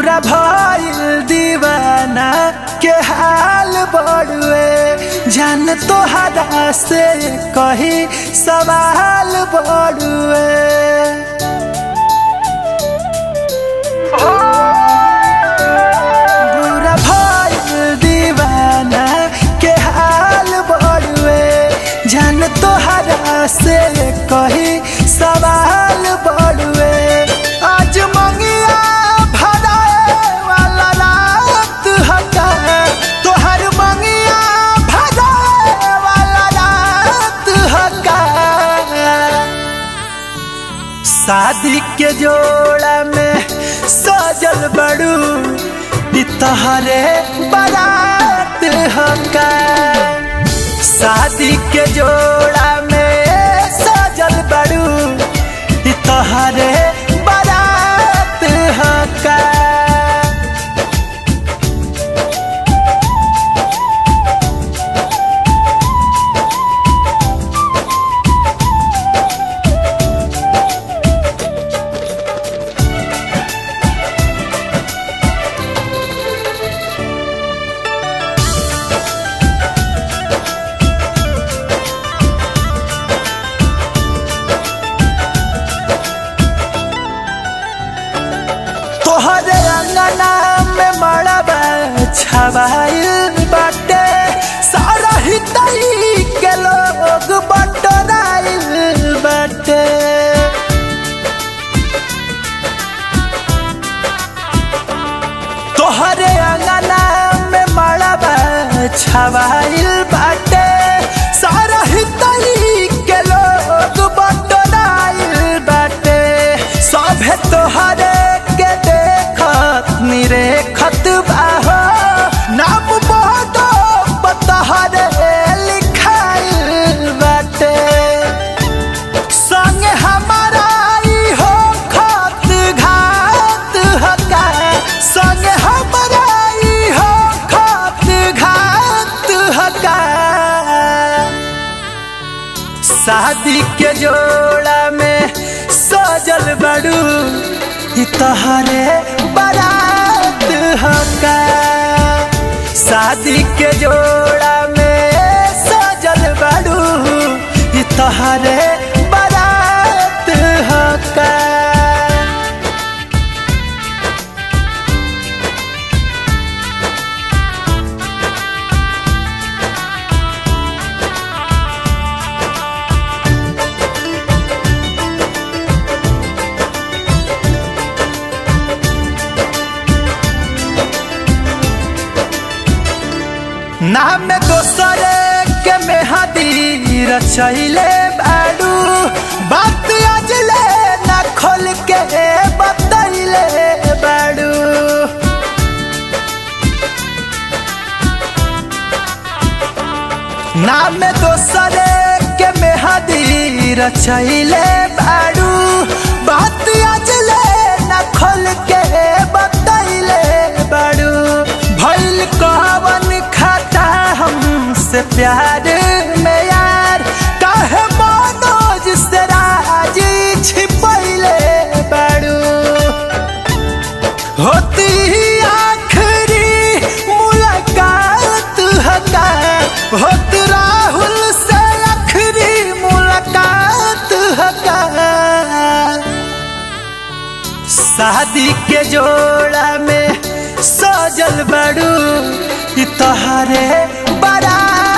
बुरा भइल दीवाना के हाल बड़ुए जान तोहरा से कही सवाल बड़ुए बुरा भइल दीवाना के हाल बड़ुए जान तोहरा से कही सवाल बड़ुए आज मंगिया भराए वाला रात हटा तोहर मंगिया भराए वाला रात हटा शादी के जोड़ा में सजल बड़ू ई तहरे बारात हका शादी के जोड़ा में सजल बड़ू ई तहरे बारात हका तोहरे अंगना में मड़बा छवाइल बाटे सारा ही तई के लोग बटराइल बाटे तोहरे अंगना में मड़बा छवाइल बाटे सारा ही तई के लोग बटराइल बाटे सभे तोहरे के देखत निरेखत बाहो नाम बहतो बतहरे लिखाइल बाटे संग हमारा ई हो खत घात हका संग हमारा ई हो खत घात हका शादी के जोड़ा में सजल बड़ू ई तहरे बारात हका शादी के जोड़ा में सजल बड़ू ई तहरे बारात हका नाम दोसरे के मेहदी रचैले बाडू बात अजले न खोल के बतैले बाडू नाम दोसरे के मेहदी रचैले बाडू बात अजले न खोल के बतैले बाडू भइल कवन खाता हमसे प्यार में यार काहे मनोज से राजी छिपैले बाडू होती आखिरी मुलाकात हका होत राहुल से आखिरी मुलाकात हका शादी के जोड़ा में सजल बड़ू ई तहरे बारात